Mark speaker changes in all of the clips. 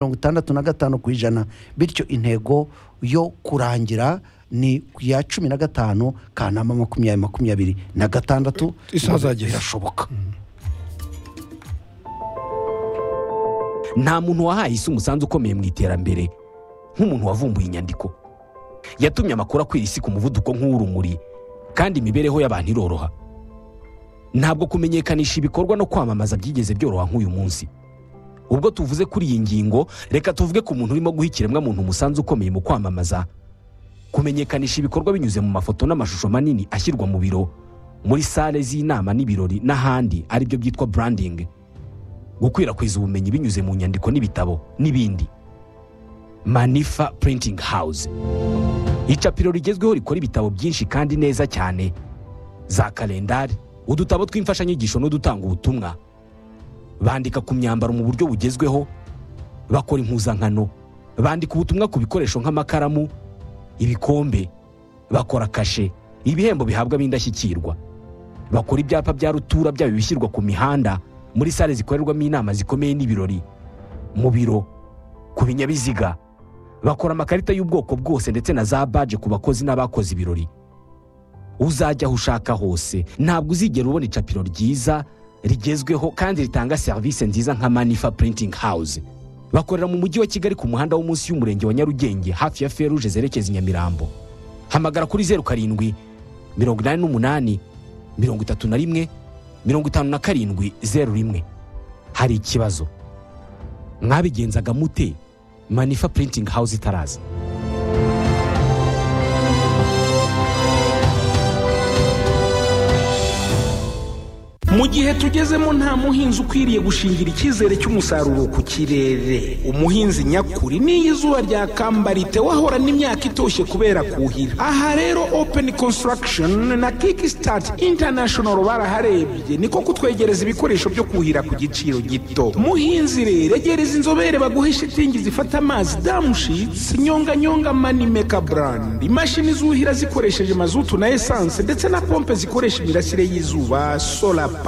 Speaker 1: mirongo itandatu na gatanu ku ijana bityo intego yo kurangira ni ku ya cumi na gatanu kanama makumyabiri makumyabiri na gatandatu
Speaker 2: Isazagera.
Speaker 1: birashoboka
Speaker 3: nta muntu wahaye isi umusanzu ukomeye mu iterambere nk'umuntu wavumbuye inyandiko yatumye amakuru akwira isi ku muvuduko nk'uw'urumuri kandi imibereho y'abantu iroroha ntabwo kumenyekanisha ibikorwa no kwamamaza byigeze byoroha nk'uyu munsi ubwo tuvuze kuri iyi ngingo reka tuvuge ku muntu urimo guha ikiremwamuntu umusanzu ukomeye mu kwamamaza kumenyekanisha ibikorwa binyuze mu mafoto n'amashusho manini ashyirwa mu biro muri sale z'inama n'ibirori n'ahandi aribyo byitwa branding gukwirakwiza ubumenyi binyuze mu nyandiko n'ibitabo n'ibindi manifa printing house icapiro rigezweho rikora ibitabo byinshi kandi neza cyane za kalendari udutabo tw'imfashanyigisho n'udutanga ubutumwa bandika ku myambaro mu buryo bugezweho bakora impuzankano bandika ubutumwa ku bikoresho nk'amakaramu ibikombe bakora kashe ibihembo bihabwa ab'indashyikirwa bakora ibyapa bya rutura byaba ibishyirwa ku mihanda muri sale zikorerwamo inama zikomeye n'ibirori mu biro ku binyabiziga bakora amakarita y'ubwoko bwose ndetse na za baje ku bakozi n'abakoze ibirori uzajya aho ushaka hose ntabwo uzigera ubona icapiro ryiza rigezweho kandi ritanga serivisi nziza nka manifa printing house bakorera mu mujyi wa kigali ku muhanda wo munsi y'umurenge wa nyarugenge hafi ya feruje zerekeza i nyamirambo hamagara kuri zeru karindwi mirongo inani n'umunani mirongo itatu na rimwe mirongo itanu na karindwi zeru rimwe hari ikibazo mwabigenzaga mute manifa printing house itaraza
Speaker 4: mu gihe tugezemo nta muhinzi ukwiriye gushingira icyizere cy'umusaruro ku kirere umuhinzi nyakuri n'iyo izuba ryakamba ritewe ahora n'imyaka itoshye kubera kuhira aha rero open construction na kickstart international baraharebye niko kutwegereza ibikoresho byo kuhira ku giciro gito muhinzi rero egereza inzobere baguhe shitingi zifata amazi damushitsi nyonganyonga manimeka brand imashini zuhira zikoresheje mazutu na esanse ndetse na pompe zikoresha imirasire y'izuba solar pump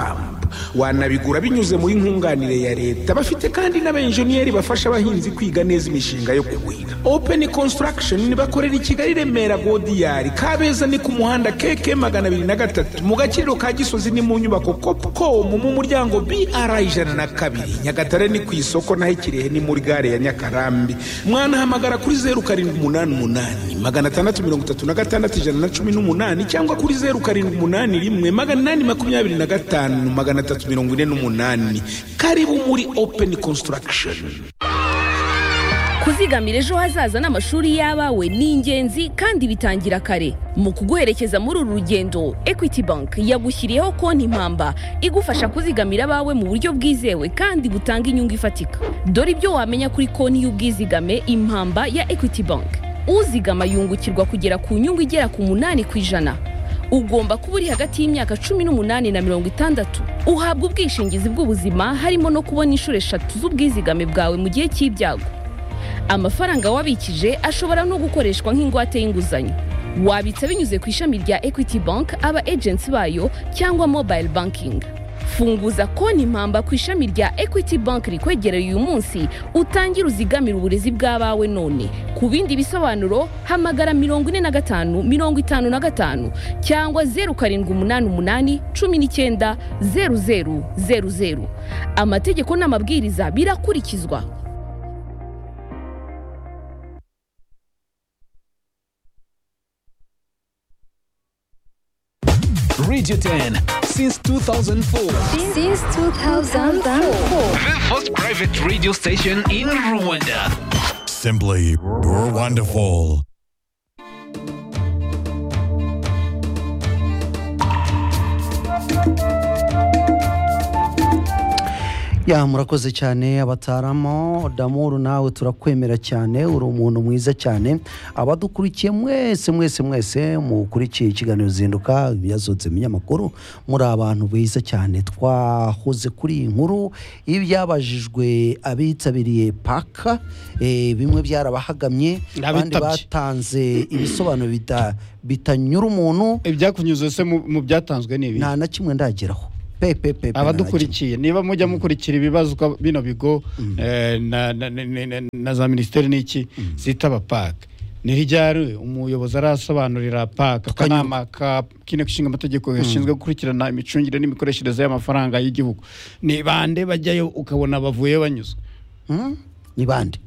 Speaker 4: wanabigura binyuze muri nkunganire ya leta bafite kandi n'abenjeniyeri bafasha abahinzi kwiga neza imishinga yo kuhira open construction bakorera i kigali remera godiyari kabeza ni ku muhanda keke magana abiri na gatatu mu gaciro ka gisozi ni mu nyubako copcom mu muryango br ijana na kabiri nyagatare ni ku isoko naho ikirehe ni muri gare ya nyakarambi mwanahamagara kuri zeru karindwi umunani umunani magana atandatu mirongo itatu na gatandatu ijana na cumi n'umunani cyangwa kuri zeru karindwi umunani rimwe magana inani makumyabiri na gatanu magana atatu mirongo ine n'umunani karibu muri open construction
Speaker 5: kuzigamira ejo hazaza n'amashuri y'abawe ni ingenzi kandi bitangira kare mu kuguherekeza muri uru rugendo equity bank yagushyiriyeho konti impamba igufasha kuzigamira abawe mu buryo bwizewe kandi butanga inyungu ifatika dore ibyo wamenya kuri konti y'ubwizigame impamba ya equity bank uzigama yungukirwa kugera ku nyungu igera ku munani ku ijana ugomba kuba uri hagati y'imyaka cumi n'umunani na mirongo itandatu uhabwa ubwishingizi bw'ubuzima harimo no kubona inshuro eshatu z'ubwizigame bwawe mu gihe cy'ibyago amafaranga wabikije ashobora no gukoreshwa nk'ingwate y'inguzanyo wabitsa binyuze ku ishami rya equity bank aba agency bayo cyangwa mobile banking funguza konti impamba ku ishami rya equity bank rikwegereye uyu munsi utangire uzigamire uburezi bw'abawe none ku bindi bisobanuro hamagara mirongo ine na gatanu mirongo itanu na gatanu cyangwa zeru karindwi umunani umunani cumi n'icyenda zeru zeru zeru zeru amategeko n'amabwiriza birakurikizwa
Speaker 6: Radio 10 since 2004.
Speaker 7: Since 2004.
Speaker 6: The first private radio station in Rwanda.
Speaker 8: Simply you're wonderful.
Speaker 1: ya murakoze cyane abataramo damuru nawe turakwemera cyane uri umuntu mwiza cyane abadukurikiye mwese mwese mwese mukurikiye ikiganiro zinduka byazotse mu binyamakuru muri abantu beza cyane twahoze kuri iyi nkuru y'ibyabajijwe abitabiriye paka eh, bimwe byarabahagamye abandi
Speaker 2: N'abitabye.
Speaker 1: batanze ibisobanuro bita- bitanyura umuntu
Speaker 2: ibyakunyuze se mu mu byatanzwe ni ibi
Speaker 1: nta na kimwe ndageraho pe pe pe pe nta na kimwe.
Speaker 2: abadukurikiye niba mujya mukurikira ibibazwa bino bigo eh, na- na- na- na- na- na za minisiteri n'iki zitaba paka ni rijyari umuyobozi arasobanurira paka akanama ka kine nshinga amategeko gashinzwe gukurikirana imicungire n'imikoreshereze y'amafaranga y'igihugu ni bande bajyayo ukabona bavuye banyuzwe
Speaker 1: Mm? ni bande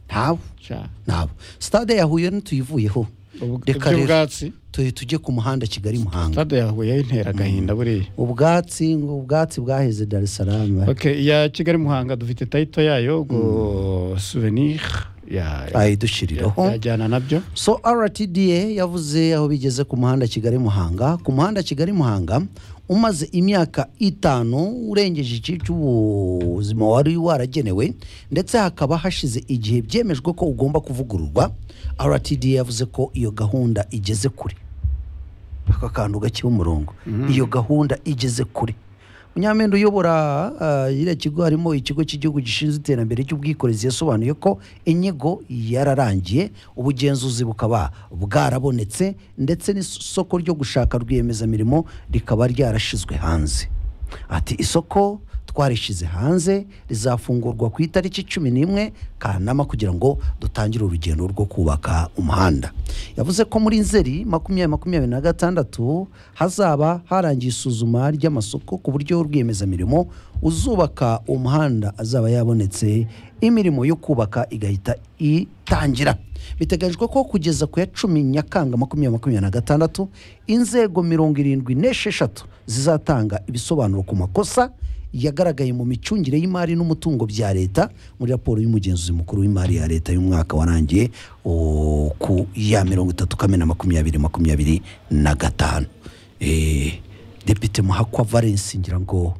Speaker 1: ntabo
Speaker 2: Sha.
Speaker 1: ntabo stade ya huye ntituyivuyeho
Speaker 2: Ubwo-
Speaker 1: reka rero
Speaker 2: iby'ubwatsi?
Speaker 1: tu- tujye ku muhanda kigali muhanga
Speaker 2: stade yahuye yintera agahinda buriya
Speaker 1: ubwatsi ngo ubwatsi bwaheze dar es salaam
Speaker 2: okay iya kigali muhanga dufite tayito yayo ubwo souvenir ya-
Speaker 1: ayidushyiriraho
Speaker 2: yajyana nabyo
Speaker 1: so rtda yavuze aho bigeze ku muhanda kigali muhanga ku muhanda kigali muhanga umaze imyaka itanu urengeje igihe cy'ubuzima wari waragenewe ndetse hakaba hashize igihe byemejwe ko ugomba kuvugururwa rtda yavuze ko iyo gahunda igeze kure aka kantu gake umurongo iyo gahunda igeze kure munyamende uyobora ah, iriya kigo harimo ikigo cy'igihugu gishinzwe iterambere ry'ubwikorezi yasobanuye ko inyigo yararangiye ubugenzuzi bukaba bwarabonetse ndetse n'isoko ryo gushaka rwiyemezamirimo rikaba ryarashizwe hanze ati isoko twarishize hanze rizafungurwa ku itariki cumi n'imwe kanama kugira ngo dutangire urugendo rwo kubaka umuhanda yavuze ko muri nzeri makumyabiri makumyabiri na gatandatu hazaba harangiye isuzuma ry'amasoko ku buryo rwiyemezamirimo uzubaka umuhanda azaba yabonetse imirimo yo kubaka igahita itangira biteganyijwe ko kugeza ku ya cumi nyakanga makumyabiri makumyabiri na gatandatu inzego mirongo irindwi n'esheshatu zizatanga ibisobanuro ku makosa yagaragaye mu micungire y'imari n'umutungo bya leta muri raporo y'umugenzuzi mukuru w'imari ya leta y'umwaka warangiye o, ku ya mirongo itatu kamena makumyabiri makumyabiri na gatanu Eh, depite muhakwa valence ngira ngo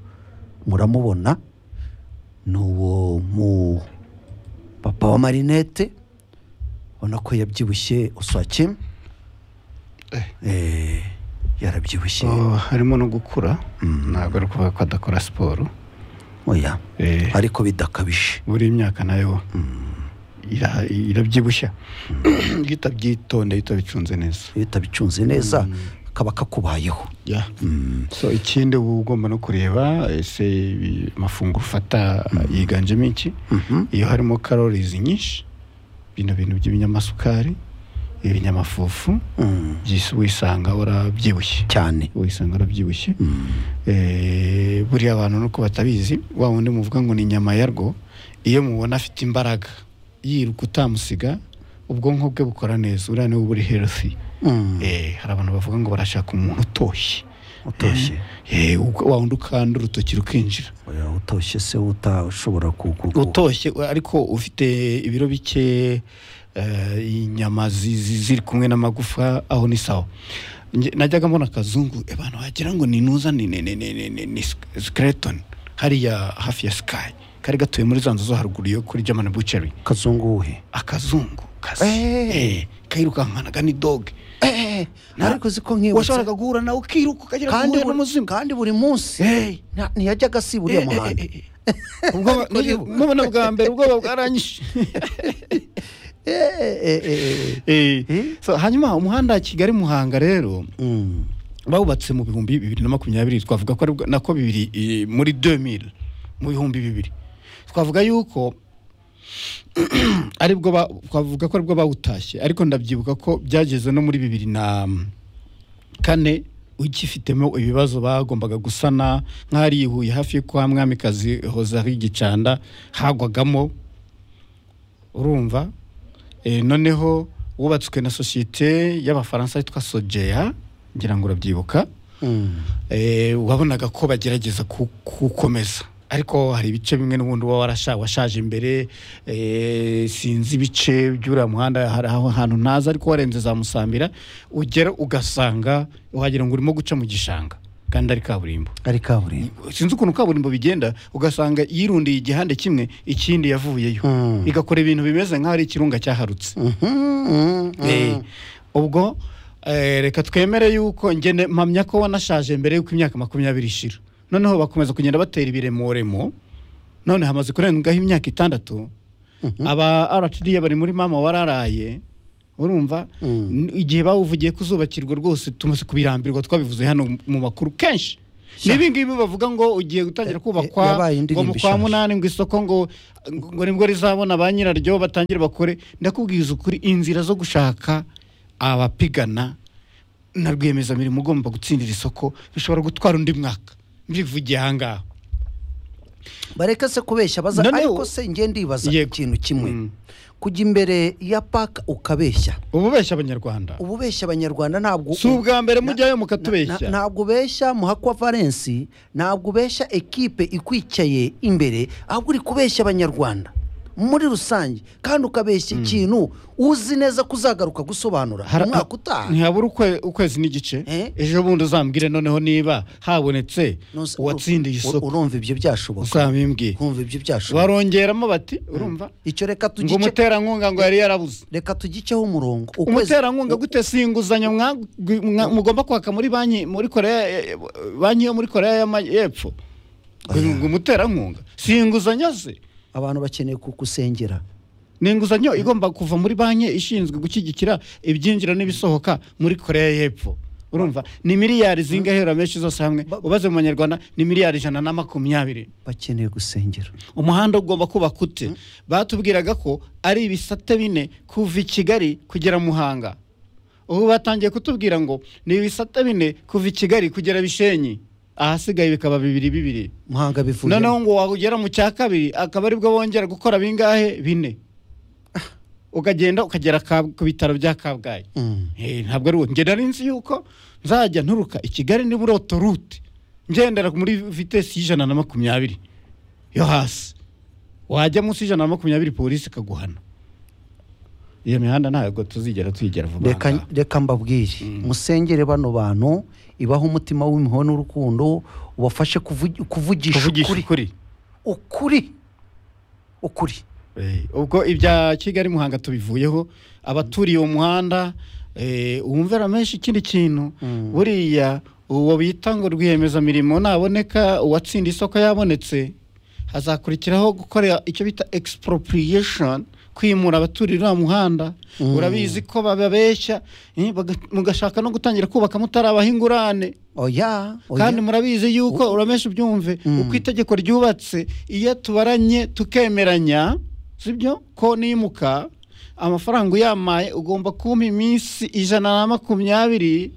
Speaker 1: muramubona ni uwo mu papa wa marinete ubona ko yabyibushye uswake Eh, yarabyibushye
Speaker 2: Oh, harimo no gukura ntabwo ari ukuvuga ko adakora siporo
Speaker 1: oya
Speaker 2: Eh,
Speaker 1: ariko bidakabije
Speaker 2: buri imyaka nayo ira- irabyibushya iyo utabyitondeye utabicunze neza
Speaker 1: iyo utabicunze neza kaba kakubayeho
Speaker 2: so ikindi uba ugomba no kureba ese ibi- amafunguro ufata yiganjemo iki iyo harimo karorizi nyinshi bino bintu by'ibinyamasukari ibinyamafufu
Speaker 1: Mm,
Speaker 2: byisi wisanga warabyibushye
Speaker 1: cyane
Speaker 2: wisanga arabyibushye Eh, buriya abantu nuko batabizi wa wundi muvuga ngo ni inyama yarwo iyo mubona afite imbaraga yiruka utamusiga ubwonko bwe bukora neza uriya niwe uba uri healthy
Speaker 1: Mm,
Speaker 2: Eh, hari abantu bavuga ngo barashaka umuntu utoshye
Speaker 1: utoshye
Speaker 2: Eh, ubwo wa wundi ukanda urutoki rukinjira
Speaker 1: oya utoshye se uta ushobora kuku
Speaker 2: utoshye ariko ufite ibiro bike eh, inyama zi- zi- ziri kumwe n'amagufa aho ni sawa Nge- najyaga mbona akazungu abantu wagira ngo ni nuza ni ni ni ni ni ni ni skeleton hariya hafi ya sky kari gatuye muri za nzu zo haruguru yo kuri german butchery
Speaker 1: kazunguhe
Speaker 2: akazungu kazi
Speaker 1: Eh.
Speaker 2: eh, kirukankanaga ni dog Na-
Speaker 1: ariko ziko nkibutse
Speaker 2: washobora guhura nawe ukiruka ukagira ngo
Speaker 1: kandi
Speaker 2: uhure
Speaker 1: buri-
Speaker 2: n'umuzimu
Speaker 1: kandi buri munsi
Speaker 2: Eh.
Speaker 1: nta- ntiyajyaga asiba uriya muhanda
Speaker 2: ubwoba mubona bwa mbere ubwoba bwaranyishe
Speaker 1: Eh, eh, eh, eh, eh.
Speaker 2: Eh,
Speaker 1: Eh?
Speaker 2: so, hanyuma umuhanda wa kigali muhanga rero
Speaker 1: Mm,
Speaker 2: bawubatse mu bihumbi bibiri na makumyabiri twavuga ko aribwo nako bibiri eh, muri 2000 mu bihumbi bibiri twavuga yuko aribwo ba- twavuga ko aribwo bawutashye ariko ndabyibuka ko byageze no muri bibiri na kane ugifitemo ibibazo bagombaga gusana nk'ahari i Huye hafi yo kwa mwamikazi hozari gicanda hagwagamo urumva Eh, noneho wubatswe na sosiyete y'abafaransa yitwa sojeya ngira ngo urabyibuka
Speaker 1: mm.
Speaker 2: Eh, wabonaga ko bagerageza ku- kuwukomeza ariko hari ibice bimwe n'ubundi uba warasha- washaje imbere eh, sinzi ibice by'uriya muhanda hari aho hantu ntazi ariko warenze za musambira ugera ugasanga wagira ngo urimo guca mu gishanga kandi ari kaburimbo
Speaker 1: ari kaburimbo
Speaker 2: sinzi ukuntu kaburimbo bigenda ugasanga yirundiye igihande kimwe ikindi yavuyeyo
Speaker 1: Mm.
Speaker 2: igakora ibintu bimeze nk'aho ari ikirunga cyaharutse
Speaker 1: Mhm, mhm.
Speaker 2: Eh, ubwo eh, reka twemere yuko ngene mpamya ko wanashaje mbere y'uko imyaka makumyabiri ishira noneho bakomeza kugenda batera ibiremoremo none hamaze kurengaho imyaka itandatu aba rtd bari muri mama wararaye urumva N- igihe bawuvugiye kuzubakirwa rwose tumaze kubirambirwa twabivuze hano mu makuru kenshi n'ibi ngibi bavuga ngo ugiye
Speaker 1: Eh, eh,
Speaker 2: gutangira kubakwa
Speaker 1: yabaye
Speaker 2: ngo
Speaker 1: indirimbo
Speaker 2: mu kwa
Speaker 1: ishaje.
Speaker 2: munani ngo isoko ngo ngo nibwo rizabona ba nyiraryo batangire bakore ndakubwiza ukuri inzira zo gushaka abapigana na rwiyemezamirimo ugomba gutsindira isoko bishobora gutwara undi mwaka mbivugiye aha ngaha
Speaker 1: bareke se kubeshya baza
Speaker 2: Noneho-
Speaker 1: ariko se ngende ndibaza
Speaker 2: Yego.
Speaker 1: ikintu kimwe
Speaker 2: Mm.
Speaker 1: kujya imbere ya paka ukabeshya
Speaker 2: ubu beshya abanyarwanda
Speaker 1: uba ubeshya abanyarwanda ntabwo
Speaker 2: si ubwa mbere mujyayo
Speaker 1: Na-
Speaker 2: mukatubeshya
Speaker 1: na- ntabwo ubeshya muhakwa valensi ntabwo ubeshya ekipe ikwicaye imbere ahubwo uri kubeshya abanyarwanda muri rusange kandi ukabeshya ikintu uzi neza ko uzagaruka gusobanura
Speaker 2: Hara-
Speaker 1: umwaka utaha
Speaker 2: ntihabura ukwe- ukwezi n'igice
Speaker 1: Eh?
Speaker 2: ejo bundi uzambwire noneho niba habonetse
Speaker 1: Ntuzi-
Speaker 2: uwatsindiye
Speaker 1: ur-
Speaker 2: isoko
Speaker 1: urumva ibyo byashoboka
Speaker 2: uzabimbwiye
Speaker 1: urumva ibyo byashoboka
Speaker 2: barongeramo bati urumva
Speaker 1: icyo reka
Speaker 2: ngo
Speaker 1: tugice
Speaker 2: umuterankunga ngo yari yarabuze
Speaker 1: reka tugiceho umurongo Ukwezi-
Speaker 2: umuterankunga gute si inguzanyo mwa- mwa- mugomba kwaka muri banki muri koreya eh, banki yo muri koreya y'amajyepfo ngo umuterankunga si inguzanyo se
Speaker 1: abantu bakeneye kukusengera
Speaker 2: ni inguzanyo igomba kuva muri banki ishinzwe gushyigikira ibyinjira n'ibisohoka muri koreya y'epfo urumva ni miliyari zingahe menshi zose hamwe ubaze mu banyarwanda ni miliyari ijana na makumyabiri
Speaker 1: bakeneye gusengera
Speaker 2: umuhanda ugomba kubaka ute batubwiraga ko ari ibisate bine kuva i kigali kugera muhanga ubu batangiye kutubwira ngo ni ibisate bine kuva i kigali kugera bishenyi ahasigaye bikaba bibiri bibiri
Speaker 1: muhanga bivuye
Speaker 2: noneho ngo wagera mu cya kabiri akaba aribwo bongera gukora bingahe bine ukagenda ukagera Kab- ku bitaro bya kabgayi
Speaker 1: Mm.
Speaker 2: Eh, ntabwo ari wowe ngenda nzi yuko nzajya nturuka i kigali ni muri otorute ngendera muri vitesi y'ijana na makumyabiri yo hasi wajya munsi y'ijana na makumyabiri polisi ikaguhana iyo mihanda ntabwo tuzigera tuyigera vuba aha
Speaker 1: reka
Speaker 2: ngaha.
Speaker 1: reka mbabwire musengere bano bantu ibaho umutima w'impuhwe n'urukundo ubafashe kuvu- kuvugisha
Speaker 2: kuvugisha
Speaker 1: ukuri
Speaker 2: ukuri
Speaker 1: ukuri ukuri
Speaker 2: Eh, ubwo ibya kigali muhanga tubivuyeho abaturiye uwo muhanda eh, wumvira menshi ikindi kintu buriya uwo bita ngo rwiyemezamirimo naboneka uwatsinda isoko yabonetse hazakurikiraho gukora icyo bita expropriation kwimura abaturiye uriya muhanda urabizi ko bababeshya eh, baga- mugashaka no gutangira kubaka mutarabaha ingurane
Speaker 1: oya oya.
Speaker 2: kandi murabizi yuko uramesha ubyumve uko itegeko ryubatse iyo tubaranye tukemeranya sibyo ko nimuka amafaranga uyamaye ugomba kumpa iminsi ijana na makumyabiri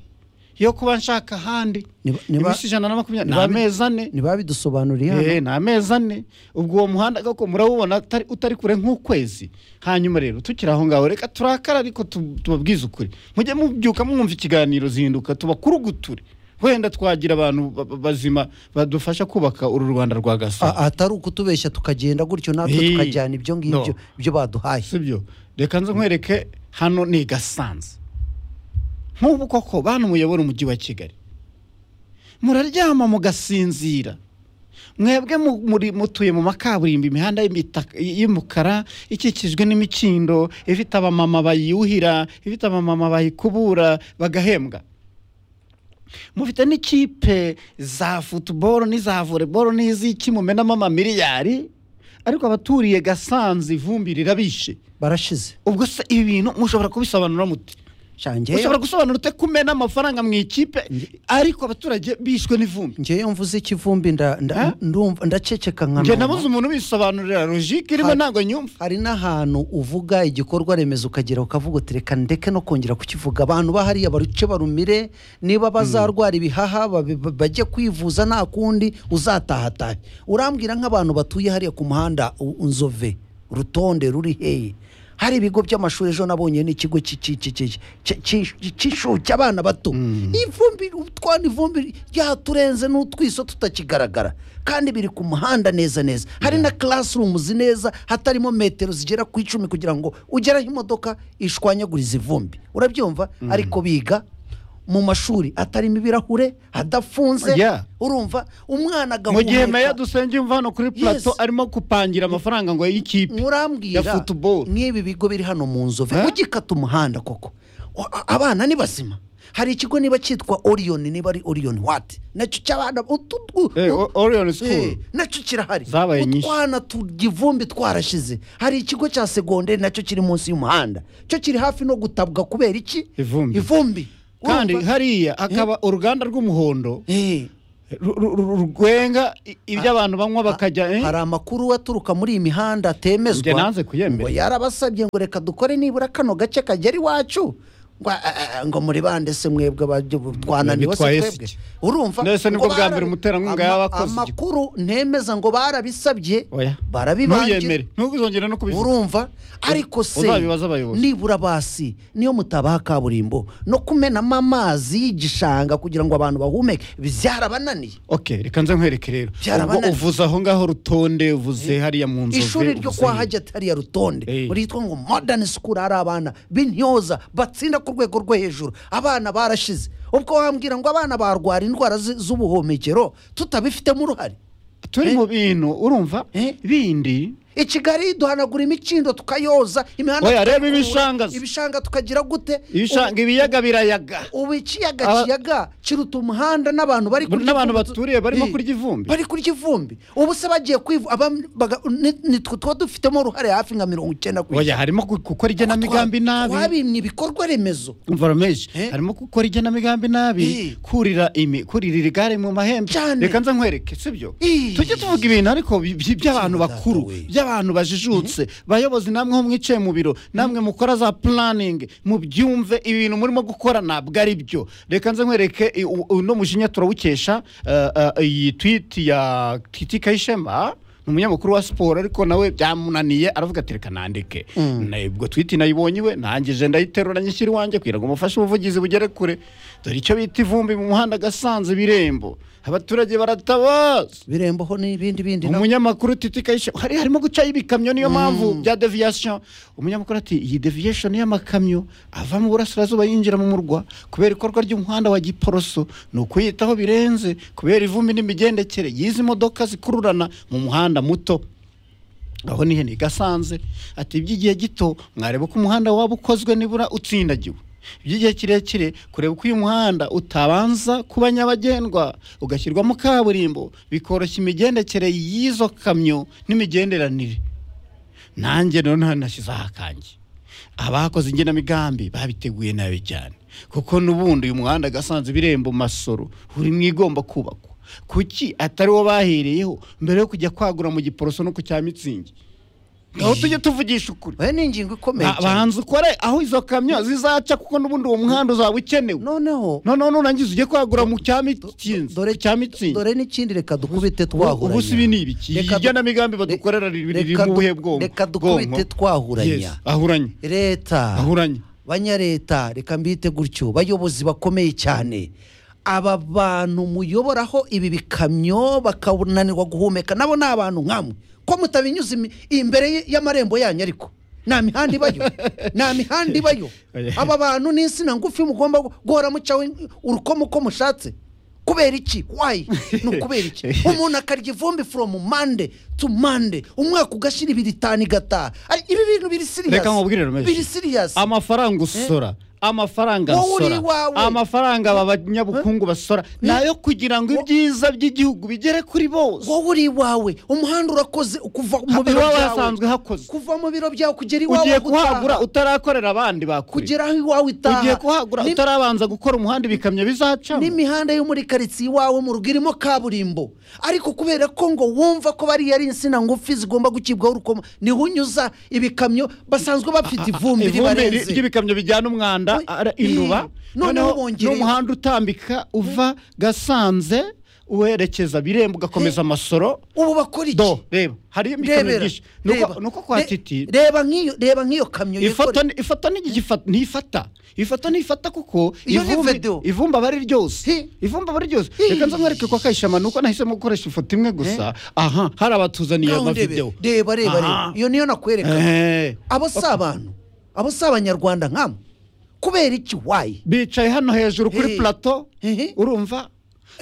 Speaker 2: yo kuba nshaka ahandi
Speaker 1: Niba- niba-
Speaker 2: iminsi ijana na makumyabiri ni
Speaker 1: niba-
Speaker 2: amezi ane
Speaker 1: ntibabidusobanuriye hano
Speaker 2: Eh, ni amezi ane ubwo uwo muhanda koko murawubona atari- utari kure nk'ukwezi hanyuma rero tukiri aho ngaho reka turakara ariko tu- tubabwize ukuri mujye mubyuka mwumva ikiganiro zihinduka tubakuruguture wenda twagira abantu ba- ba- bazima badufasha kubaka uru rwanda rwa gasabo
Speaker 1: A- atari ukutubeshya tukagenda gutyo natwe
Speaker 2: Eh,
Speaker 1: tukajyana ibyo ngibyo
Speaker 2: no.
Speaker 1: ibyo baduhaye
Speaker 2: sibyo reka nze nkwereke hano ni i gasanze nk'ubu koko bantu muyobora umujyi wa kigali muraryama mugasinzira mwebwe mu- muri- mutuye mu makaburimbo imihanda y'imitaka- y'umukara ikikijwe n'imikindo ifite abamama bayuhira ifite abamama bayikubura bagahembwa mufite n'ikipe za futuboro n'iza voleboro n'iz'iki mumenamo amamiliyari ariko abaturiye gasanze ivumbi rirabishe
Speaker 1: barashize
Speaker 2: ubwo se ibi bintu mushobora kubisobanura mute
Speaker 1: shange
Speaker 2: mushobora gusobanura ute kumena amafaranga mu ikipe ariko abaturage bishwe n'ivumbi
Speaker 1: ngewe mvuze ikivumbi nda-
Speaker 2: Eh?
Speaker 1: nda- ndumva ndaceceka nka
Speaker 2: njye
Speaker 1: noma.
Speaker 2: nabuze umuntu bisobanurira logike irimo
Speaker 1: Hari-
Speaker 2: ntabwo nyumva
Speaker 1: hari n'ahantu uvuga igikorwa remezo ukagera ukavuga uti reka ndeke no kongera kukivuga abantu bahariya baruce barumire niba bazarwara ibihaha babe- ba- bajye kwivuza nta kundi uzatahatahe urambwira nk'abantu batuye hariya ku muhanda u- nzove rutonde ruri heye hari ibigo by'amashuri ejo nabonye n'ikigo cy'i- cy'i- cy'i- cy'i- cy'i- cy'i- cy'incuke abana bato ivumbi utwana ivumbi ryaturenze n'utwiso tutakigaragara kandi biri ku muhanda neza neza hari na classrooms neza hatarimo metero zigera ku icumi kugira ngo ugere aho imodoka ishwanyaguriza ivumbi urabyumva ariko biga mu mashuri atarimo ibirahure hadafunze
Speaker 2: Yeah.
Speaker 1: urumva umwana
Speaker 2: mu gihe meya
Speaker 1: agahumeka
Speaker 2: dusenge yumva hano kuri plato arimo kupangira amafaranga ngo y'ikipe
Speaker 1: murambwira
Speaker 2: ya football.
Speaker 1: nk'ibi bigo biri hano mu nzove
Speaker 2: Eh?
Speaker 1: ugikata umuhanda koko O- a- abana ni bazima hari ikigo niba cyitwa orion niba ari orion wati nacyo cy'abana utu- u-
Speaker 2: Eh,
Speaker 1: u-
Speaker 2: O- Orion
Speaker 1: Eh,
Speaker 2: school
Speaker 1: nacyo kirahari
Speaker 2: Zabaye nyinshi.
Speaker 1: utwana tugivumbi twarashize hari ikigo cya segonderi nacyo kiri munsi y'umuhanda cyo kiri hafi no gutabwa kubera iki
Speaker 2: Ivumbi.
Speaker 1: ivumbi
Speaker 2: kandi
Speaker 1: Urumva?
Speaker 2: hariya hakaba uruganda rw'umuhondo
Speaker 1: Eh,
Speaker 2: ru- ru- ru- rwenga i- ibyo abantu banywa bakajya eh?
Speaker 1: hari amakuru aturuka muri iyi mihanda atemezwa
Speaker 2: Njye nanze kuyemera.
Speaker 1: ngo yarabasabye ngo reka dukore nibura kano gace kagera iwacu ngo a- a- a- ngo muri bande se mwebwe ababyo- twananiwe se
Speaker 2: Bitwaye
Speaker 1: twebwe
Speaker 2: siki?
Speaker 1: urumva
Speaker 2: None se nibwo
Speaker 1: ngo
Speaker 2: bwa
Speaker 1: barabi-
Speaker 2: mbere umuterankunga yaba akoze
Speaker 1: ama-
Speaker 2: iki?
Speaker 1: amakuru ntemeza ngo barabisabye
Speaker 2: Oya.
Speaker 1: barabibangira
Speaker 2: ntuyemere ntuzongere no kubivuga
Speaker 1: urumva ariko se
Speaker 2: uzabibaza abayobozi.
Speaker 1: nibura basi niyo mutabaha kaburimbo no kumenamo amazi y'igishanga kugira ngo abantu bahumeke byarabananiye
Speaker 2: okay reka nze nkwereke rero ubwo
Speaker 1: Byarabananiye.
Speaker 2: uvuze aho ngaho rutonde uvuze hariya mu nzove
Speaker 1: ishuri ryo
Speaker 2: uvuze
Speaker 1: kwa
Speaker 2: hino.
Speaker 1: hajya hariya rutonde
Speaker 2: Eh.
Speaker 1: ritwa ngo modern school hari abana b'intyoza batsinda ku rwego rwo hejuru abana barashize ubwo wambwira ngo abana barwara indwara zi- z'ubuhumekero tutabifitemo uruhare
Speaker 2: turi mu bintu urumva
Speaker 1: Eh?
Speaker 2: bindi
Speaker 1: i kigali duhanagura imikindo tukayoza imihanda
Speaker 2: Oya, reba
Speaker 1: tukayikura,
Speaker 2: ibishangaza.
Speaker 1: ibishanga tukagira gute
Speaker 2: ibishanga
Speaker 1: Ubu-
Speaker 2: ibiyaga birayaga
Speaker 1: ubu ikiyaga
Speaker 2: Aba-
Speaker 1: kiyaga kiruta umuhanda n'abantu bari kurya
Speaker 2: N'abantu
Speaker 1: ivumbi tu-
Speaker 2: baturiye barimo
Speaker 1: Eh,
Speaker 2: kurya ivumbi.
Speaker 1: bari kurya ivumbi ubu se bagiye kwivu aba- baga- ni- nitwe tuba dufitemo uruhare hafi nka mirongo icyenda ku
Speaker 2: oya
Speaker 1: ijana
Speaker 2: harimo gu- gukora igenamigambi nabi
Speaker 1: twabimye ibikorwa remezo
Speaker 2: umva rameshi
Speaker 1: Eh?
Speaker 2: harimo gukora igenamigambi
Speaker 1: Eh.
Speaker 2: nabi kurira imi kuririra igare mu mahembe
Speaker 1: Cyane.
Speaker 2: reka nze nkwereke sibyo
Speaker 1: Eh.
Speaker 2: tujye tuvuga ibintu ariko bi- bi- by'abantu
Speaker 1: Data
Speaker 2: bakuru
Speaker 1: we.
Speaker 2: by'abantu bajijutse bayobozi namwe ho mwicaye mu biro namwe mukora za pulaningi mubyumve ibintu murimo gukora ntabwo ari byo reka nze nkwereke i- u- uno mujinya turawukesha eh, eh, iyi twiti ya titi kayishema ni umunyamakuru wa siporo ariko nawe byamunaniye aravuga ati reka nandike Na- ubwo twiti nayibonye iwe nanjye je ndayiterura nyishyira iwanjye kugira ngo mufashe ubuvugizi bugere kure dore icyo bita ivumbi mu muhanda gasanze birembo abaturage baratabaza
Speaker 1: biremboho n'ibindi bindi nabo.
Speaker 2: umunyamakuru titi kayishe hari harimo gucaho ibikamyo niyo mpamvu bya deviyasiyo umunyamakuru ati iyi deviyasiyo y'amakamyo ava mu burasirazuba yinjira mu murwa kubera ikorwa ry'umuhanda wa giporoso ni ukuyitaho birenze kubera ivumbi n'imigendekere y'izi modoka zikururana mu muhanda muto aho ni hene gasanze ati by'igihe gito mwareba uko umuhanda waba ukozwe nibura utsindagiwe by'igihe kirekire kureba uko uyu muhanda utabanza kuba nyabagendwa ugashyirwamo kaburimbo bikoroshya imigendekere y'izo kamyo n'imigenderanire nanjye noneho nashyizeho akanjye abakoze ingenamigambi babiteguye nabi cyane kuko n'ubundi uyu muhanda agasanze ibirembo masoro uri mu igomba kubakwa kuki atari wo bahereyeho mbere yo kujya kwagura mu giporoso no ku cya mitsingi aho tujye tuvugisha ukuri
Speaker 1: oya ni ingingo ikomeye
Speaker 2: Ba-
Speaker 1: cyane
Speaker 2: banza ukore aho izo kamyo zizaca kuko n'ubundi uwo muhanda uzaba ukenewe
Speaker 1: noneho
Speaker 2: noneho nurangiza ujye kwagura mu cya mitsingi
Speaker 1: dore
Speaker 2: cya mitsingi
Speaker 1: dore n'ikindi reka dukubite twahuranya
Speaker 2: ubu si ibi ni ibiki
Speaker 1: Reka du-
Speaker 2: igenamigambi badukorera riri riri
Speaker 1: reka du-
Speaker 2: mu buhe bwonko
Speaker 1: reka dukubite
Speaker 2: Bwonko.
Speaker 1: twahuranya
Speaker 2: Yes, ahuranye
Speaker 1: leta
Speaker 2: ahuranye
Speaker 1: banyareta reka mbite gutyo bayobozi bakomeye cyane aba bantu muyoboraho ibi bikamyo bakananirwa guhumeka nabo ni abantu nkamwe ko mutabinyuze imi- imbere y- y'amarembo yanyu ariko nta mihanda ibayo nta mihanda ibayo aba bantu ni insina ngufi mugomba gu- guhora mucaho in- urukomo uko mushatse kubera iki wayi ni ukubera iki umuntu akarya ivumbi from mande to mande umwaka ugashira ibiri itanu igataha Ari- ibi bintu biri siriyasi
Speaker 2: reka nkubwire rero
Speaker 1: biri
Speaker 2: menshi
Speaker 1: siriyasi
Speaker 2: amafaranga usora amafaranga
Speaker 1: Wowe uri
Speaker 2: nsora
Speaker 1: iwawe.
Speaker 2: amafaranga aba banyabukungu basora ni ayo kugira ngo ibyiza by'igihugu bigere kuri bose
Speaker 1: wowe uri iwawe umuhanda urakoze kuva mu biro
Speaker 2: iwawe hasanzwe
Speaker 1: byawe
Speaker 2: hakoze
Speaker 1: kuva mu biro byawe kugera iwawe
Speaker 2: ugiye
Speaker 1: gutaha,
Speaker 2: kuhagura utarakorera abandi bakure
Speaker 1: kugera aho iwawe itaha
Speaker 2: ugiye kuhagura
Speaker 1: Ni-
Speaker 2: utarabanza gukora umuhanda ibikamyo bizacamo
Speaker 1: n'imihanda yo muri karitsiye iwawe mu rugo irimo kaburimbo ariko kubera ko ngo wumva ko bariya ari insina ngufi zigomba gucibwaho urukoma niho unyuza ibikamyo basanzwe bafite ivumbi
Speaker 2: ivumbi ri-
Speaker 1: ribarenze
Speaker 2: ry'ibikamyo bijyana umwanda
Speaker 1: Oy,
Speaker 2: ara- induba
Speaker 1: ii, noneho bongereyeho.
Speaker 2: n'umuhanda utambika uva gasanze uwerekeza birembo ugakomeza amasoro
Speaker 1: ubu bakora iki
Speaker 2: do reba hariyo imikamyo
Speaker 1: rebera
Speaker 2: myinshi Ni uko-
Speaker 1: reba.
Speaker 2: ni uko kwa
Speaker 1: Re-
Speaker 2: titi
Speaker 1: reba nk'iyo reba nk'iyo kamyo
Speaker 2: ifata
Speaker 1: yikoreye.
Speaker 2: ni- ifata ntigifata ntifata ifata ntifata kuko
Speaker 1: Iyo ni
Speaker 2: ivumbi-
Speaker 1: vedo.
Speaker 2: ivumbi aba ari ryose
Speaker 1: Hi.
Speaker 2: ivumbi aba ari ryose
Speaker 1: Hi.
Speaker 2: reka nze mwereke kwa kayishema ni uko nahisemo gukoresha ifoto imwe gusa aha hari abatuzaniye
Speaker 1: Ngaho ndebe.
Speaker 2: amavidewo
Speaker 1: reba reba reba
Speaker 2: Aha.
Speaker 1: iyo niyo nakwereka
Speaker 2: Eh,
Speaker 1: abo si abantu abo si abanyarwanda nkamwe kubera iki wayi
Speaker 2: bicaye hano hejuru
Speaker 1: Hi.
Speaker 2: kuri plato
Speaker 1: Hihi.
Speaker 2: urumva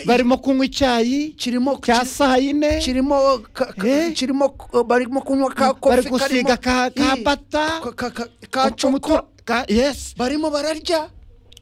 Speaker 2: barimo kunywa icyayi
Speaker 1: kirimo
Speaker 2: cya saa yine
Speaker 1: kirimo ka- ka-
Speaker 2: Eh?
Speaker 1: kirimo k- barimo kunywa ka kofi
Speaker 2: bari gusiga ka
Speaker 1: karimo-
Speaker 2: ka
Speaker 1: Hi.
Speaker 2: bata
Speaker 1: Ka- ka- ka- ka
Speaker 2: umutura-
Speaker 1: coko
Speaker 2: ka- yes
Speaker 1: barimo bararya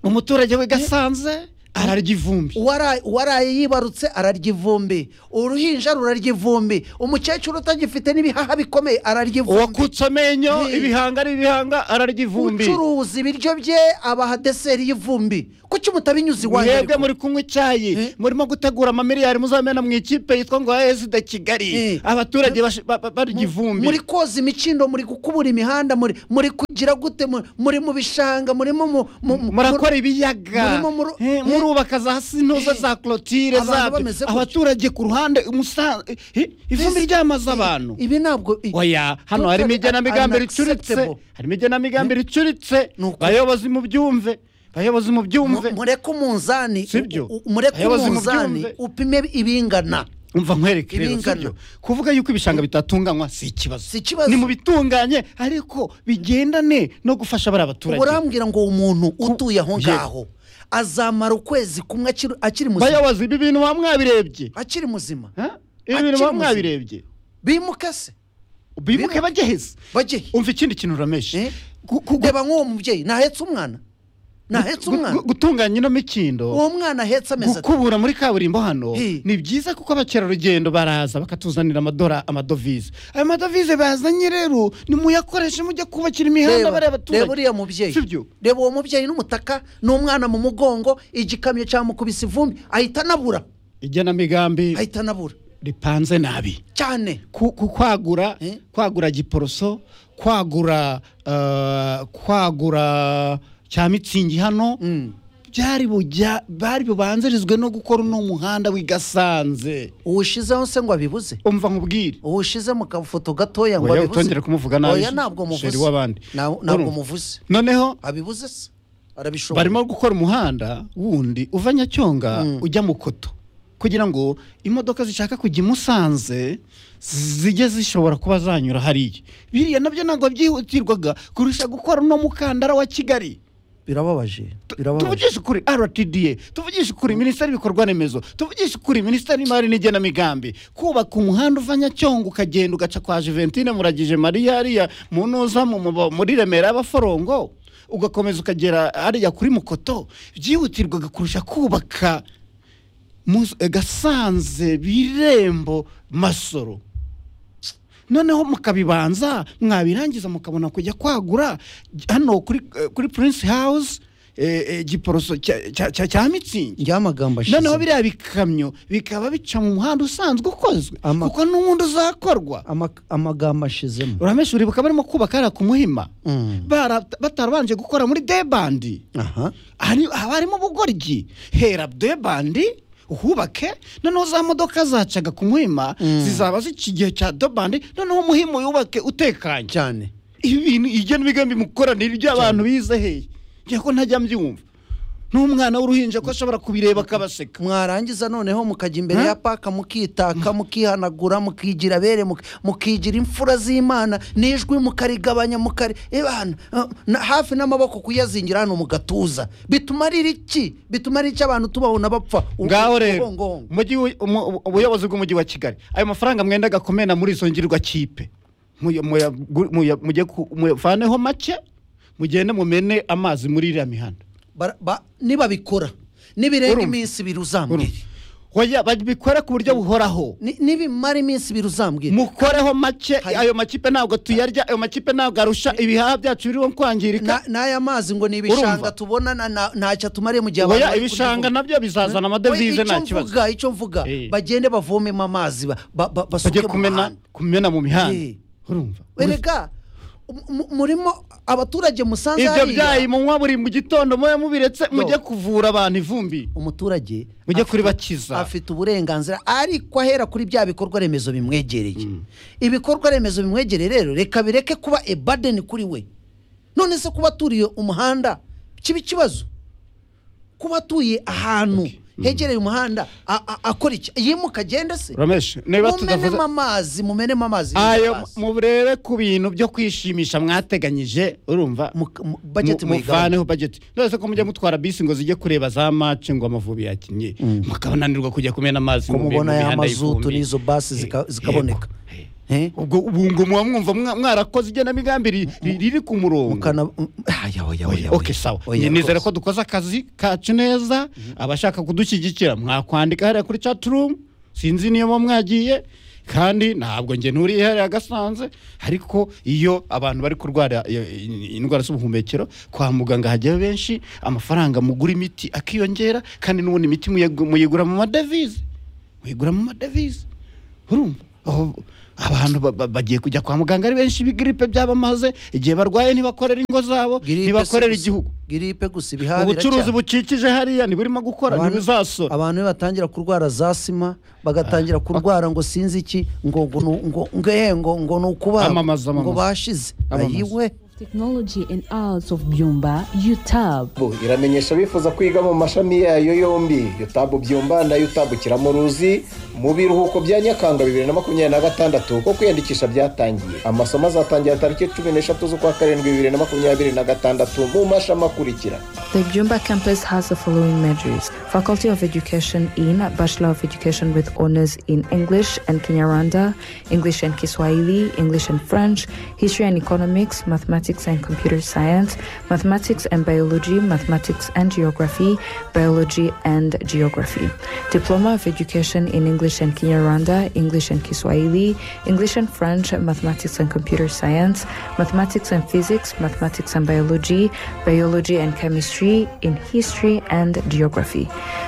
Speaker 2: umuturage we gasanze ararya ivumbi
Speaker 1: Uwara- uwaraye yibarutse ararya ivumbi uruhinja rurarya ivumbi umukecuru utagifite n'ibihaha bikomeye ararya ivumbi
Speaker 2: uwakutse amenyo
Speaker 1: Hey.
Speaker 2: ibihanga ari ibihanga ararya ivumbi
Speaker 1: ucuruza ibiryo bye abaha deseri y'ivumbi kuki mutabinyuze iwanyu
Speaker 2: mwebwe
Speaker 1: ariko?
Speaker 2: muri kunywa icyayi
Speaker 1: Eh?
Speaker 2: murimo gutegura amamiliyari muzamena mu ikipe yitwa ngo esida kigali
Speaker 1: Eh.
Speaker 2: abaturage bash- ba- ba- barya ivumbi
Speaker 1: muri koza imikindo muri gukubura imihanda muri muri kugira gute mu- muri mu bishanga murimo mu mu- mu-
Speaker 2: murakora ibiyaga
Speaker 1: murimo muru-
Speaker 2: Eh, murubaka za sinoza
Speaker 1: Eh.
Speaker 2: za korotire
Speaker 1: Abantu
Speaker 2: zabyo
Speaker 1: bameze gutyo.
Speaker 2: abaturage ku ruhande umusa- eh, ivumbi ryamaze abantu
Speaker 1: ibi ntabwo i-
Speaker 2: oya hano harimo
Speaker 1: Totally
Speaker 2: igenamigambi ricuritse
Speaker 1: unacceptable.
Speaker 2: harimo igenamigambi ricuritse
Speaker 1: Ni ukuri.
Speaker 2: bayobozi mubyumve bayobozi mubyumve
Speaker 1: Mu- mureke umunzani
Speaker 2: Si byo?
Speaker 1: u- u- mureke
Speaker 2: Abayobozi
Speaker 1: umunzani
Speaker 2: mubyumve.
Speaker 1: upime ibingana
Speaker 2: umva nkwereke rero
Speaker 1: Ibingana.
Speaker 2: sibyo kuvuga yuko ibishanga bitatunganywa si ikibazo
Speaker 1: Si ikibazo.
Speaker 2: ni mu bitunganye ariko bigendane no gufasha bari abaturage
Speaker 1: urambwira ngo umuntu utuye aho
Speaker 2: Ye.
Speaker 1: ngaho azamara ukwezi kumwe akiri- akiri muzima
Speaker 2: bayobozi ibi bintu ba mwabirebye
Speaker 1: akiri muzima
Speaker 2: Ha? ibi bintu ba
Speaker 1: Akiri muzima.
Speaker 2: mwabirebye
Speaker 1: bimuke se
Speaker 2: bimuke bajye heza
Speaker 1: bajye
Speaker 2: umva ikindi kintu urameshe
Speaker 1: Eh? reba nk'uwo mubyeyi ntahetse umwana ntahetse umwana
Speaker 2: Gu- gutunganya ino mikindo
Speaker 1: uwo mwana ahetse amezi atatu
Speaker 2: gukubura muri kaburimbo hano
Speaker 1: Eh.
Speaker 2: ni byiza kuko abakerarugendo baraza bakatuzanira amadora amadovize ayo madovize bazanye rero ni muyakoreshe mujya kubakira imihanda bariya
Speaker 1: reba reba
Speaker 2: abaturage
Speaker 1: uriya mubyeyi
Speaker 2: Si byo?
Speaker 1: reba uwo mubyeyi n'umutaka n'umwana mu mugongo igikamyo cyamukubise ivumbi ahita anabura
Speaker 2: igenamigambi
Speaker 1: ahita anabura
Speaker 2: ripanze nabi
Speaker 1: cyane
Speaker 2: ku, ku kwagura
Speaker 1: Eh?
Speaker 2: kwagura giporoso kwagura ah, kwagura cya mitsingi hano
Speaker 1: Mm.
Speaker 2: byari bujya bari bubanzirizwe no gukora uno muhanda w'i gasanze
Speaker 1: uwushizeho se ngo abibuze
Speaker 2: umva nkubwire
Speaker 1: uwushize mu kafoto gatoya ngo
Speaker 2: Oya,
Speaker 1: abibuze
Speaker 2: utongere kumuvuga nabi,
Speaker 1: oya ntabwo
Speaker 2: sheri
Speaker 1: muvuze
Speaker 2: w'abandi.
Speaker 1: Na- ntabwo
Speaker 2: Urumva?
Speaker 1: muvuze
Speaker 2: noneho
Speaker 1: abibuze se arabishobora
Speaker 2: barimo gukora umuhanda wundi uva nyacyonga ujya mu koto kugira ngo imodoka zishaka kujya i musanze zijye zishobora kuba zanyura hariya biriya nabyo ntabwo byihutirwaga kurusha gukora uno mukandara wa kigali
Speaker 1: birababaje birababaje
Speaker 2: tuvugishe ukuri rtda tuvugishe ukuri minisiteri y'ibikorwa remezo tuvugishe ukuri minisiteri y'imari n'igenamigambi kubaka umuhanda uva nyacyonga ukagenda ugaca kwa juventine muragije mariya hariya mu ntuza mu- mu- muri remera y'abaforongo ugakomeza ukagera hariya kuri mukoto byihutirwaga kurusha kubaka Mus- eh, gasanze birembo masoro noneho mukabibanza mwabirangiza mukabona kujya kwagura hano kuri, eh, kuri prince house eh, eh, giporoso cya- cya cya- cya mitsingi
Speaker 1: ry'amagambo ashize
Speaker 2: noneho biriya bikamyo bikaba bica mu muhanda usanzwe ukozwe
Speaker 1: Ama-
Speaker 2: kuko n'uwundi uzakorwa
Speaker 1: Ama- amagambo ashizemo
Speaker 2: uramesha uri bakaba barimo kubaka hariya ku muhima
Speaker 1: Mm.
Speaker 2: Bara- batarabanje gukora muri debandi
Speaker 1: aha
Speaker 2: hari- haba harimo ubugoryi hera debandi uhubake noneho za modoka zacaga ku muhima zizaba zica igihe cya dobandi noneho umuhima uyubake utekanye
Speaker 1: cyane
Speaker 2: ibi bintu igena imigambi mukoranire iby'abantu bize hehe ngira ko ntajya mbyumva n'umwana w'uruhinja ko ashobora kubireba akabaseka
Speaker 1: mwarangiza noneho mukajya imbere
Speaker 2: Ha?
Speaker 1: ya paka mukitaka mukihanagura mukigira abere muk- mukigira imfura z'imana n'ijwi mukarigabanya mukari ebana hafi n'amaboko kuyazingira hano mu gatuza bituma ari iki bituma ari iki abantu tubabona bapfa u-
Speaker 2: ngaho
Speaker 1: u-
Speaker 2: rero
Speaker 1: ubongongo.
Speaker 2: umujyi wi- umu- ubuyobozi bw'umujyi wa kigali ayo mafaranga mwendaga kumena muri izo ngirwa kipe muya- muya- gu- muya- mujye ku- muvaneho make mugende mumene amazi muri iriya mihanda
Speaker 1: Bara- ba- nibabikora nibirenga
Speaker 2: Urumva?
Speaker 1: iminsi ibiri uzambwire
Speaker 2: Oya, babikore ku buryo buhoraho
Speaker 1: Ni- nibimara iminsi ibiri uzambwire
Speaker 2: mukoreho make
Speaker 1: Hari-
Speaker 2: ayo makipe ntabwo tuyarya ayo makipe ntabwo arusha ibihaha byacu biriho kwangirika
Speaker 1: Na- n'aya mazi ngo ni ibishanga
Speaker 2: Urumva?
Speaker 1: tubona na- na- ntacyo atumariye mu gihe abantu
Speaker 2: oya
Speaker 1: bari
Speaker 2: ibishanga
Speaker 1: kuduvuga.
Speaker 2: nabyo bizazana amadovize nta kibazo
Speaker 1: mvuga icyo mvuga
Speaker 2: Eh.
Speaker 1: bagende bavomemo amazi ba- ba- ba- basuke
Speaker 2: bajye
Speaker 1: mu
Speaker 2: kumena
Speaker 1: muhanda
Speaker 2: kumena mu mihanda
Speaker 1: Eh.
Speaker 2: urumva
Speaker 1: erega mu- mu- murimo abaturage musanze
Speaker 2: ibyo
Speaker 1: hariya,
Speaker 2: byayi munywa buri mu gitondo muba mubiretse
Speaker 1: No.
Speaker 2: mujye kuvura abantu ivumbi
Speaker 1: umuturage
Speaker 2: mujye
Speaker 1: afite-
Speaker 2: kuri bakiza
Speaker 1: afite uburenganzira ariko ahera kuri bya bikorwa remezo bimwegereye ibikorwa remezo bimwegereye rero reka bireke kuba ebadeni kuri we none se kuba aturiye umuhanda kiba ikibazo kuba atuye ahantu hegereye umuhanda a- a- akora iki yimuka agende se
Speaker 2: rameshe niba tudavuze
Speaker 1: mumenemo amazi mumenemo amazi
Speaker 2: ayo
Speaker 1: amazi.
Speaker 2: murebe ku bintu byo kwishimisha mwateganyije urumva
Speaker 1: Mu- mu- budget
Speaker 2: Mu-
Speaker 1: muyigabanye.
Speaker 2: muvaneho budget ndetse ko mujya mutwara bisi ngo zijye kureba za mace ngo amavubi yakinnye mukabananirwa kujya kumena amazi
Speaker 1: ko
Speaker 2: mu mi-
Speaker 1: mubona
Speaker 2: mu
Speaker 1: ya
Speaker 2: mihanda
Speaker 1: mazutu
Speaker 2: y'ivumbi.
Speaker 1: n'izo basi zika-
Speaker 2: Eh,
Speaker 1: zikaboneka
Speaker 2: yego.
Speaker 1: Eh?
Speaker 2: ubwo ubu ngo muba mwumva mwa- mwarakoze igenamigambi ri- ri- riri ku murongo
Speaker 1: mukana mm, aya, oya, oya,
Speaker 2: ok
Speaker 1: oya.
Speaker 2: sawa
Speaker 1: Oya,
Speaker 2: nizere ko
Speaker 1: rwose.
Speaker 2: dukoze akazi kacu neza abashaka kudushyigikira mwakwandika hariya kuri chat room sinzi niyo muba mwagiye kandi ntabwo njye nturiye hariya gasanze ariko iyo abantu bari kurwara iyo- indwara z'ubuhumekero kwa muganga hajyayo benshi amafaranga mugura imiti akiyongera kandi n'ubundi imiti muyegu- muyigura mu madevize muyigura mu madevize urumva aho abantu ba- ba- bagiye kujya kwa muganga ari benshi ibigiripe byabamaze igihe barwaye ntibakorera ingo zabo
Speaker 9: Grippe
Speaker 2: ntibakorera
Speaker 9: si-
Speaker 2: igihugu
Speaker 9: giripe gusa ibihabira
Speaker 2: ubucuruzi
Speaker 9: cyane.
Speaker 2: bukikije hariya ntiburimo gukora
Speaker 9: Abantu-
Speaker 2: ntibuzasora
Speaker 9: abantu iyo batangira kurwara za sima bagatangira kurwara ngo sinzi iki ngo ngo nu- ngo ngo eh, ngo ngo ni ukubaga
Speaker 2: Amamaza, amamaza.
Speaker 9: ngo bashize
Speaker 2: Amamaza.
Speaker 9: ayiwe
Speaker 5: Technology and Arts of Byumba, UTAB.
Speaker 4: iramenyesha abifuza kwiga mu mashami yayo yombi yutabu byumba na yutabu kiramuruzi mu biruhuko bya nyakanga bibiri na makumyabiri na gatandatu ko kwiyandikisha byatangiye amasomo azatangira tariki cumi n'eshatu z'ukwa karindwi bibiri na makumyabiri na gatandatu mu mashami akurikira
Speaker 10: The Jumba campus has the following majors Faculty of Education in Bachelor of Education with honors in English and Kinyarwanda, English and Kiswahili, English and French, History and Economics, Mathematics and Computer Science, Mathematics and Biology, Mathematics and Geography, Biology and Geography. Diploma of Education in English and Kinyarwanda, English and Kiswahili, English and French, Mathematics and Computer Science, Mathematics and Physics, Mathematics and Biology, Biology and Chemistry, in History and Geography.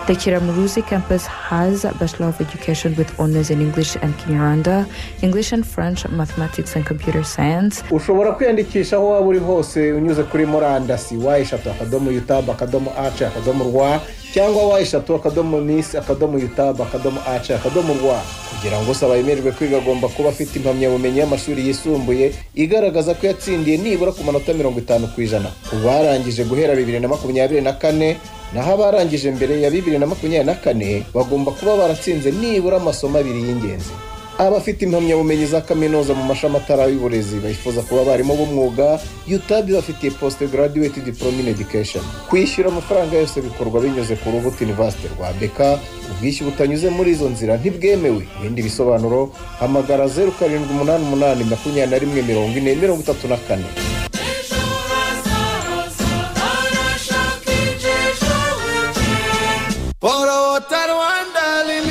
Speaker 10: The Kiramuruzi campus has Bachelor of Education with honors in English and Kinyarwanda, English and French, Mathematics and Computer Science,
Speaker 4: ushobora kwiyandikisha aho waba uri hose unyuze kuri murandasi wa eshatu akadomo yutabu akadomo ace akadomo rwa cyangwa wa eshatu akadomo misi akadomo yutabu akadomo ace akadomo rwa kugira ngo usaba yemererwe kwiga agomba kuba afite impamyabumenyi y'amashuri yisumbuye igaragaza ko yatsindiye nibura ku manota mirongo itanu ku ijana ku barangije guhera bibiri na makumyabiri na kane naho abarangije mbere ya bibiri na makumyabiri na kane bagomba kuba baratsinze nibura amasomo abiri y'ingenzi abafite impamyabumenyi za kaminuza mu mashami atari y'uburezi bifuza kuba abarimu b'umwuga yutabi bafitiye post graduate diploma in education kwishyura amafaranga yose bikorwa binyuze ku rubuto university rwa beka ubwishyu butanyuze muri izo nzira ntibwemewe ibindi bisobanuro hamagara zeru karindwi umunani umunani makumyabiri na rimwe mirongo ine mirongo itatu na kane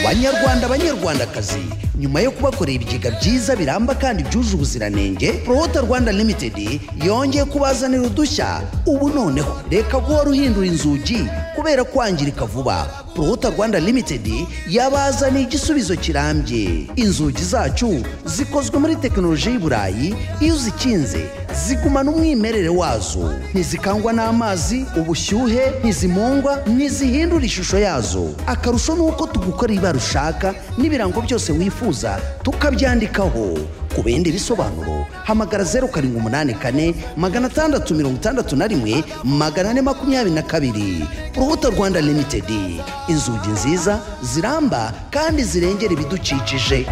Speaker 1: banyarwanda banyarwandakazi nyuma yo kubakorera ibigega byiza biramba kandi byuje ubuziranenge prohota rwanda limited yongeye kubazanira udushya ubu noneho reka guhora uhindura inzugi kubera kwangirika vuba prohota rwanda limited yabazaniye igisubizo kirambye inzugi zacu zikozwe muri tekinoloji y'i burayi iyo uzikinze zigumana umwimerere wazo ntizikangwa n'amazi ubushyuhe ntizimungwa ntizihindura ishusho yazo akarusho ni uko tugukora ibara ushaka n'ibirango byose wifuza tukabyandikaho ku bindi bisobanuro hamagara zeru karindwi umunani kane magana atandatu mirongo itandatu na rimwe magana ane makumyabiri na kabiri urubuto rwanda limitedi inzugi nziza ziramba kandi zirengera ibidukikije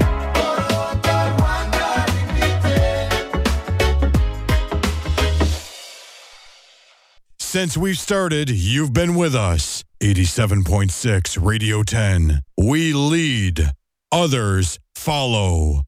Speaker 8: Since we've started, you've been with us. 87.6 Radio 10. We lead, others follow.